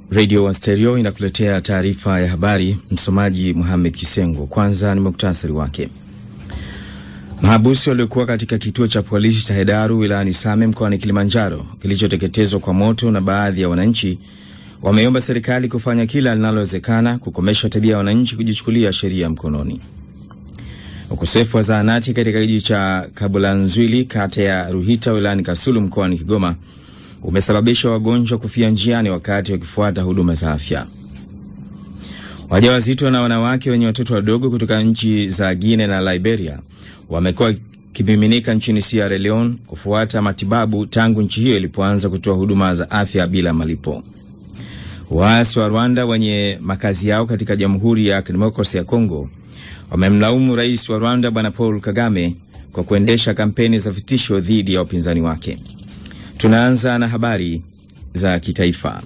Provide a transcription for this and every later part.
Radio One Stereo inakuletea taarifa ya habari. Msomaji Muhamed Kisengo. Kwanza ni muktasari wake. Mahabusi waliokuwa katika kituo cha polisi cha Hedaru wilayani Same mkoani Kilimanjaro kilichoteketezwa kwa moto na baadhi ya wananchi wameomba serikali kufanya kila linalowezekana kukomesha tabia ya wananchi kujichukulia sheria mkononi. Ukosefu wa zahanati katika kijiji cha Kabulanzwili kata ya Ruhita wilayani Kasulu mkoani Kigoma umesababisha wagonjwa kufia njiani wakati wakifuata huduma za afya. Wajawazito na wanawake wenye watoto wadogo kutoka nchi za Guinea na Liberia wamekuwa wakimiminika nchini Sierra Leone kufuata matibabu tangu nchi hiyo ilipoanza kutoa huduma za afya bila malipo. Waasi wa Rwanda wenye makazi yao katika Jamhuri ya Kidemokrasia ya Kongo wamemlaumu rais wa Rwanda Bwana Paul Kagame kwa kuendesha kampeni za vitisho dhidi ya wapinzani wake. Tunaanza na habari za kitaifa.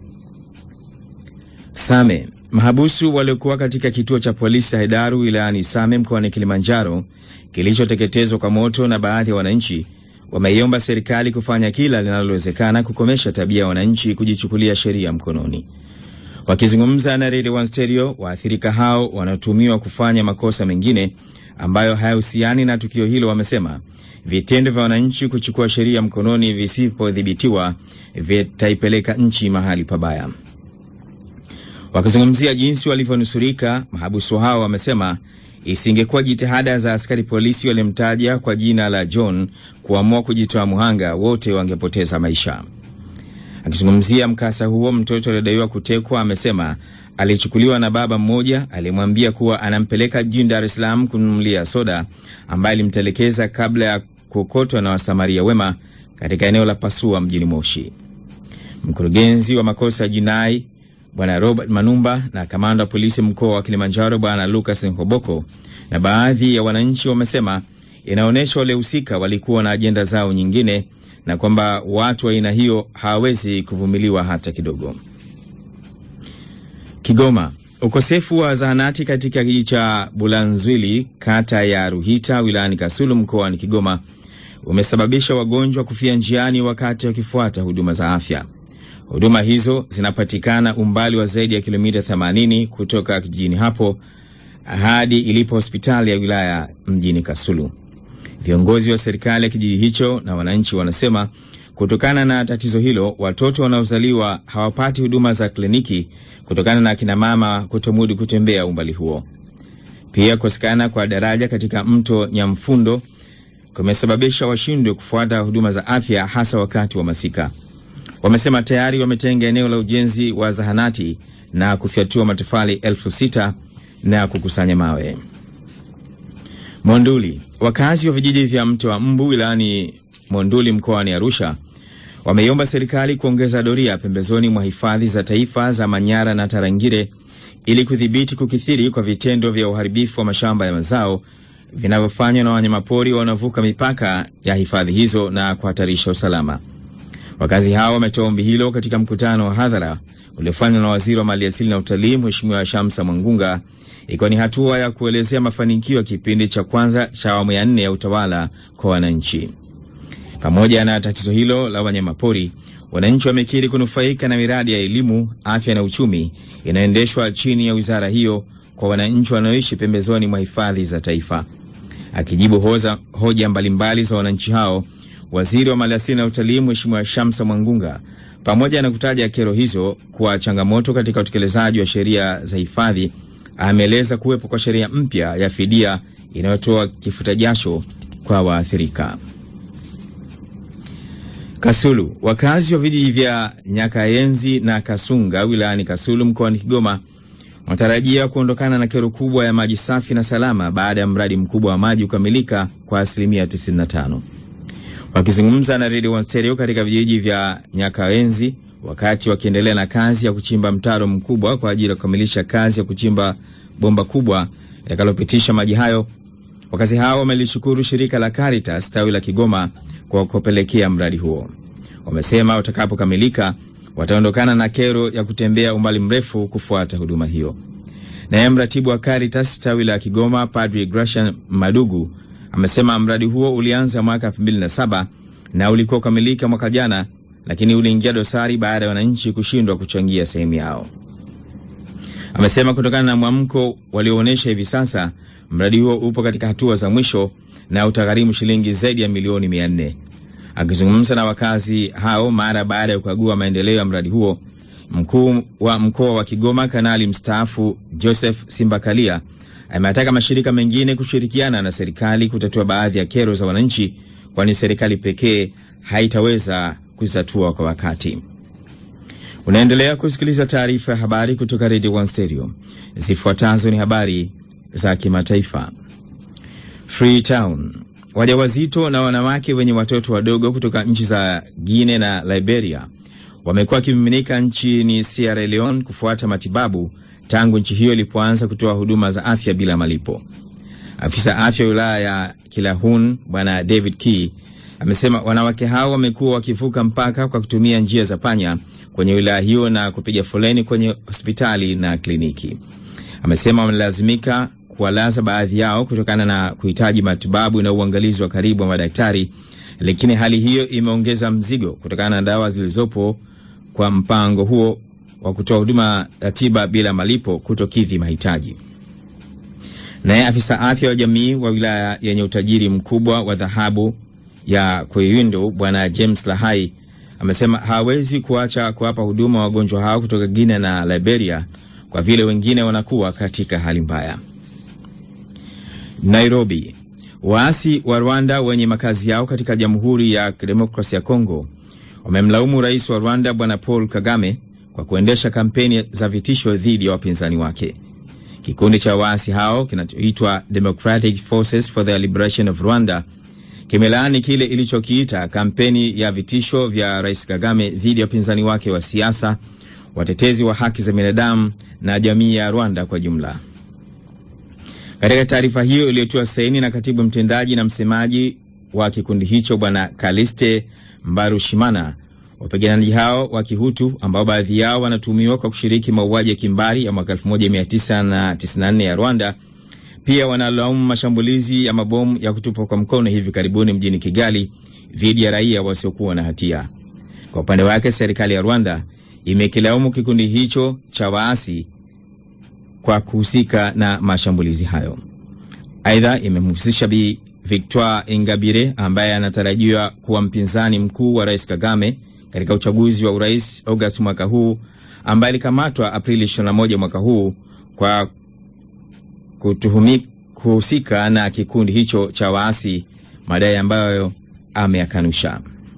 Same, mahabusu waliokuwa katika kituo cha polisi cha Hedaru wilayani Same mkoani Kilimanjaro kilichoteketezwa kwa moto na baadhi ya wananchi wameiomba serikali kufanya kila linalowezekana kukomesha tabia ya wananchi kujichukulia sheria mkononi. Wakizungumza na Radio One Stereo, waathirika hao wanaotumiwa kufanya makosa mengine ambayo hayahusiani na tukio hilo wamesema vitendo vya wananchi kuchukua sheria mkononi visipodhibitiwa vitaipeleka nchi mahali pabaya. Wakizungumzia jinsi walivyonusurika, mahabusu hao wamesema isingekuwa jitihada za askari polisi walimtaja kwa jina la John kuamua kujitoa muhanga, wote wangepoteza maisha. Akizungumzia mkasa huo, mtoto aliyedaiwa kutekwa amesema alichukuliwa na baba mmoja aliyemwambia kuwa anampeleka jijini Dar es Salaam kununulia soda, ambaye alimtelekeza kabla ya kuokotwa na wasamaria wema katika eneo la Pasua mjini Moshi. Mkurugenzi wa makosa ya jinai Bwana Robert Manumba na kamanda wa polisi mkoa wa Kilimanjaro Bwana Lucas Nhoboko na baadhi ya wananchi wamesema inaonyesha waliohusika walikuwa na ajenda zao nyingine na kwamba watu wa aina hiyo hawawezi kuvumiliwa hata kidogo. Kigoma, ukosefu wa zahanati katika kijiji cha Bulanzwili kata ya Ruhita wilayani Kasulu mkoani Kigoma umesababisha wagonjwa kufia njiani wakati wakifuata huduma za afya. Huduma hizo zinapatikana umbali wa zaidi ya kilomita 80 kutoka kijijini hapo hadi ilipo hospitali ya wilaya mjini Kasulu. Viongozi wa serikali ya kijiji hicho na wananchi wanasema kutokana na tatizo hilo, watoto wanaozaliwa hawapati huduma za kliniki kutokana na akina mama kutomudu kutembea umbali huo. Pia kukosekana kwa daraja katika mto Nyamfundo kumesababisha washindwe kufuata huduma za afya, hasa wakati wa masika. Wamesema tayari wametenga eneo la ujenzi wa zahanati na kufyatua matofali elfu sita na kukusanya mawe. Monduli, wakazi wa vijiji vya mto wa Mbu wilayani Monduli mkoani Arusha wameiomba serikali kuongeza doria pembezoni mwa hifadhi za taifa za Manyara na Tarangire ili kudhibiti kukithiri kwa vitendo vya uharibifu wa mashamba ya mazao vinavyofanywa na wanyamapori wanaovuka mipaka ya hifadhi hizo na kuhatarisha usalama. Wakazi hao wametoa ombi hilo katika mkutano wa hadhara uliofanywa na waziri wa maliasili na utalii Mheshimiwa Shamsa Mwangunga, ikiwa ni hatua ya kuelezea mafanikio ya kipindi cha kwanza cha awamu ya nne ya utawala kwa wananchi. Pamoja na tatizo hilo la wanyamapori, wananchi wamekiri kunufaika na miradi ya elimu, afya na uchumi inayoendeshwa chini ya wizara hiyo kwa wananchi wanaoishi pembezoni mwa hifadhi za taifa. Akijibu hoza, hoja mbalimbali za wananchi hao, waziri wa maliasili na utalii Mheshimiwa Shamsa Mwangunga, pamoja na kutaja kero hizo kuwa changamoto katika utekelezaji wa sheria za hifadhi, ameeleza kuwepo kwa sheria mpya ya fidia inayotoa kifuta jasho kwa waathirika. Kasulu, wakazi wa vijiji vya Nyakaenzi na Kasunga wilayani Kasulu mkoani Kigoma wanatarajia kuondokana na kero kubwa ya maji safi na salama baada ya mradi mkubwa wa maji kukamilika kwa asilimia 95. Wakizungumza na Radio One Stereo katika vijiji vya Nyakaenzi wakati wakiendelea na kazi ya kuchimba mtaro mkubwa kwa ajili ya kukamilisha kazi ya kuchimba bomba kubwa itakalopitisha maji hayo, wakazi hao wamelishukuru shirika la Caritas tawi la Kigoma kwa kupelekea mradi huo. Wamesema utakapokamilika wataondokana na kero ya kutembea umbali mrefu kufuata huduma hiyo. Naye mratibu wa Caritas tawi la Kigoma Padri Gracian Madugu amesema mradi huo ulianza mwaka 2007 na ulikuwa ukamilika mwaka jana lakini uliingia dosari baada ya wananchi kushindwa kuchangia sehemu yao. Amesema kutokana na mwamko walioonyesha hivi sasa, mradi huo upo katika hatua za mwisho na utagharimu shilingi zaidi ya milioni mia nne. Akizungumza na wakazi hao mara baada ya kukagua maendeleo ya mradi huo, mkuu wa mkoa wa Kigoma kanali mstaafu Joseph Simbakalia ameataka mashirika mengine kushirikiana na serikali kutatua baadhi ya kero za wananchi, kwani serikali pekee haitaweza kuzitatua kwa wakati. Unaendelea kusikiliza taarifa ya habari kutoka Radio One Stereo. Zifuatazo ni habari za kimataifa. Freetown, wajawazito na wanawake wenye watoto wadogo kutoka nchi za Guinea na Liberia wamekuwa wakimiminika nchini Sierra Leone kufuata matibabu tangu nchi hiyo ilipoanza kutoa huduma za afya bila malipo. Afisa afya wa wilaya ya Kilahun Bwana David Key amesema wanawake hao wamekuwa wakivuka mpaka kwa kutumia njia za panya kwenye wilaya hiyo na kupiga foleni kwenye hospitali na kliniki. Amesema wamelazimika kuwalaza baadhi yao kutokana na kuhitaji matibabu na uangalizi wa karibu wa madaktari, lakini hali hiyo imeongeza mzigo kutokana na dawa zilizopo kwa mpango huo wa kutoa huduma ya tiba bila malipo kutokidhi mahitaji. Naye afisa afya wa jamii wa wilaya yenye utajiri mkubwa wa dhahabu ya Kweyindo Bwana James Lahai amesema hawezi kuacha kuwapa huduma wagonjwa hao kutoka Guinea na Liberia kwa vile wengine wanakuwa katika hali mbaya. Nairobi, waasi wa Rwanda wenye makazi yao katika Jamhuri ya Kidemokrasia ya Kongo wamemlaumu rais wa Rwanda Bwana Paul Kagame kwa kuendesha kampeni za vitisho dhidi ya wapinzani wake. Kikundi cha waasi hao kinachoitwa Democratic Forces for the Liberation of Rwanda kimelaani kile ilichokiita kampeni ya vitisho vya rais Kagame dhidi ya wapinzani wake wa siasa, watetezi wa haki za binadamu na jamii ya Rwanda kwa jumla. Katika taarifa hiyo iliyotiwa saini na katibu mtendaji na msemaji wa kikundi hicho Bwana Kaliste Mbarushimana, wapiganaji hao wa Kihutu ambao baadhi yao wanatuhumiwa kwa kushiriki mauaji ya kimbari ya mwaka 1994 ya Rwanda pia wanalaumu mashambulizi ya mabomu ya kutupwa kwa mkono hivi karibuni mjini Kigali dhidi ya raia wasiokuwa na hatia. Kwa upande wake, serikali ya Rwanda imekilaumu kikundi hicho cha waasi kwa kuhusika na mashambulizi hayo. Aidha, imemhusisha Bi Victoire Ingabire ambaye anatarajiwa kuwa mpinzani mkuu wa rais Kagame katika uchaguzi wa urais Agosti mwaka huu, ambaye alikamatwa Aprili 21 mwaka huu kwa kutuhumi kuhusika na kikundi hicho cha waasi, madai ambayo ameyakanusha.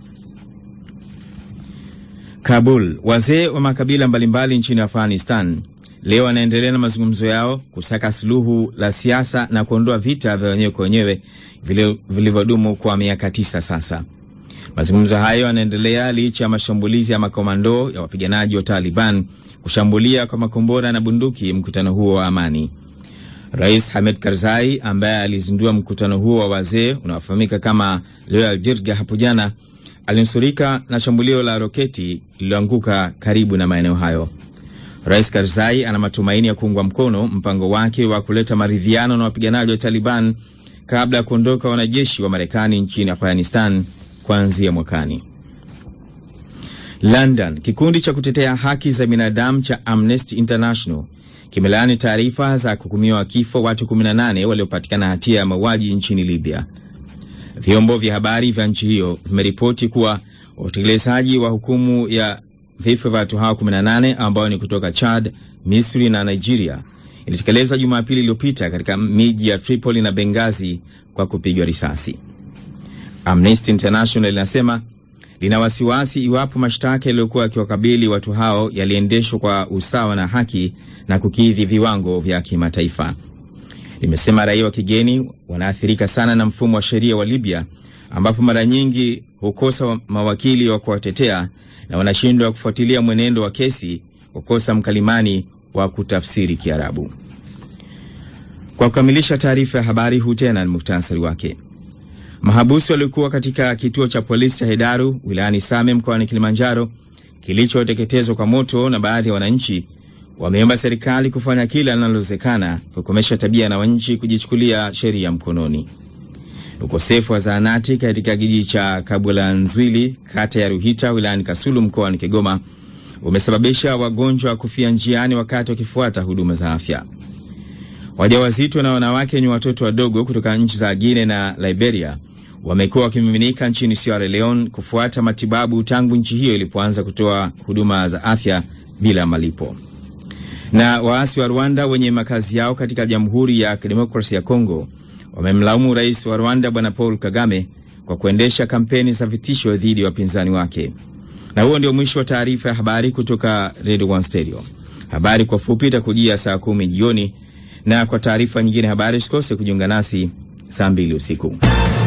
Kabul, wazee wa makabila mbalimbali nchini Afghanistan leo wanaendelea na mazungumzo yao kusaka suluhu la siasa na kuondoa vita vya wenyewe kwa wenyewe vilivyodumu kwa miaka tisa sasa. Mazungumzo hayo yanaendelea licha ya mashambulizi ya makomando ya wapiganaji wa Taliban kushambulia kwa makombora na bunduki mkutano huo wa amani. Rais Hamid Karzai ambaye alizindua mkutano huo wa wazee unaofahamika kama Loyal Jirga hapo jana alinusurika na shambulio la roketi lililoanguka karibu na maeneo hayo. Rais Karzai ana matumaini ya kuungwa mkono mpango wake wa kuleta maridhiano na wapiganaji wa Taliban kabla ya kuondoka wanajeshi wa Marekani nchini Afghanistan kuanzia mwakani. London, kikundi cha kutetea haki za binadamu cha Amnesty International kimelaani taarifa za kuhukumiwa kifo watu 18 waliopatikana hatia ya mauaji nchini Libya. Vyombo vya habari vya nchi hiyo vimeripoti kuwa utekelezaji wa hukumu ya vifo vya watu hao 18 ambao ni kutoka Chad, Misri na Nigeria ilitekeleza Jumapili iliyopita katika miji ya Tripoli na Benghazi kwa kupigwa risasi. Amnesty International linasema lina wasiwasi iwapo mashtaka yaliyokuwa yakiwakabili watu hao yaliendeshwa kwa usawa na haki na kukidhi viwango vya kimataifa. Limesema raia wa kigeni wanaathirika sana na mfumo wa sheria wa Libya, ambapo mara nyingi hukosa mawakili wa kuwatetea na wanashindwa kufuatilia mwenendo wa kesi, kukosa mkalimani wa kutafsiri Kiarabu. Kwa kukamilisha taarifa ya habari, huu tena ni muhtasari wake. Mahabusu waliokuwa katika kituo cha polisi cha Hedaru wilayani Same mkoani Kilimanjaro kilichoteketezwa kwa moto na baadhi ya wananchi wameomba serikali kufanya kila linalowezekana kukomesha tabia na wananchi kujichukulia sheria mkononi. Ukosefu wa zahanati katika kijiji cha Kabwelanzwili kata ya Ruhita wilayani Kasulu mkoani Kigoma umesababisha wagonjwa kufia njiani wakati wakifuata huduma za afya. Wajawazito na wanawake wenye watoto wadogo kutoka nchi za Guinea na Liberia wamekuwa wakimiminika nchini Sierra Leone kufuata matibabu tangu nchi hiyo ilipoanza kutoa huduma za afya bila malipo. Na waasi wa Rwanda wenye makazi yao katika Jamhuri ya Kidemokrasia ya Kongo wamemlaumu rais wa Rwanda Bwana Paul Kagame kwa kuendesha kampeni za vitisho dhidi ya wapinzani wake. Na huo ndio mwisho wa taarifa ya habari kutoka Radio One Stereo. Habari kwa fupi itakujia saa kumi jioni, na kwa taarifa nyingine habari usikose kujiunga nasi saa mbili usiku.